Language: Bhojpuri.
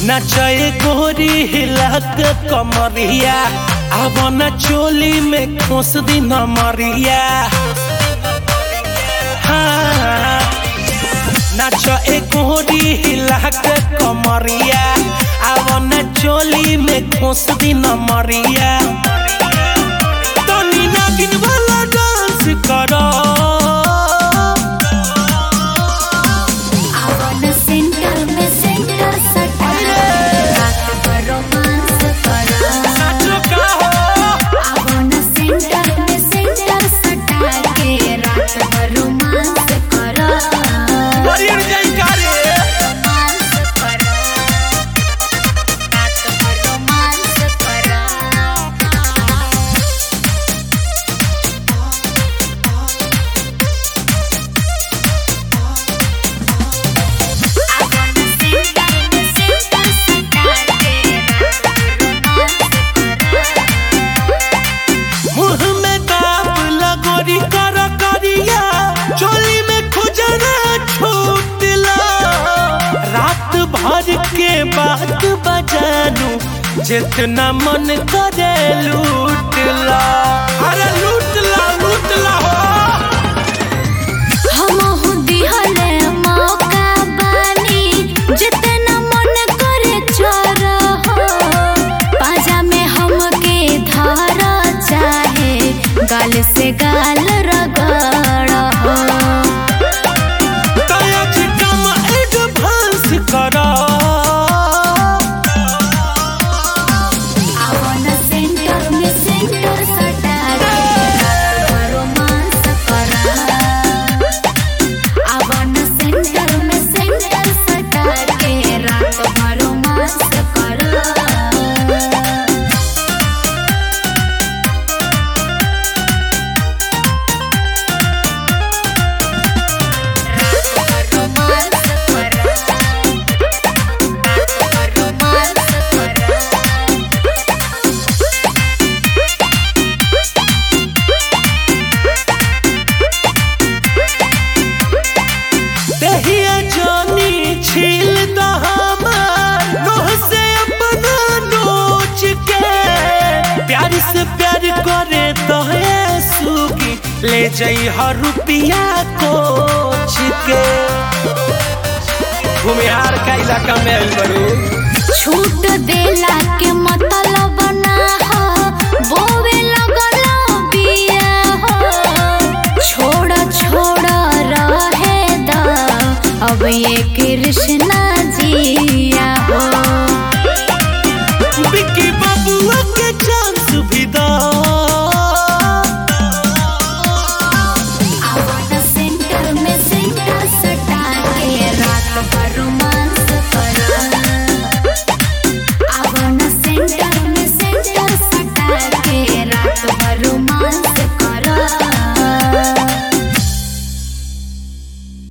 नचए गोरी हिला के कमरिया अब न चोली में खोस दी नमरिया हाँ नचए गोरी हिला के कमरिया अब न चोली में खोस दी नमरिया तनी नागिन वाला डांस करो आवन सेंटर में सेंटर सटा रात भर रोमांस करा नाचो का हो आवन सेंटर में सेंटर सटा के रात भर रोमांस करा बरियर जाई का रे रोमांस करा रात भर रोमांस करा आवन सेंटर में सेंटर सटा के रात भर रोमांस करा मुंह में दाब लगोरी कर करिया चोली में खुजना छूटला रात भर के बात बजानू जितना मन करे लूटला अरे लूटला लूटला हो हमहु दिहले मौका बानी जितना मन करे चोर हो पाजा में हमके धर चाहे गाल से गाल रगड़ हो तया चिटम एडवांस करा आवन सेंटर में सेंटर सटा के रात भर रोमांस करा आवन सेंटर में सेंटर सटा के रात भर रोमांस करा रोमांस करा रोमांस करा दहिया जानी छील दहमार नोह से अपना नोच के प्यार से प्यार करे तो है सुगी ले जाई हर रुपिया कोच के भूमिहार का इलाका में आइल बड़ू छूट देला के मत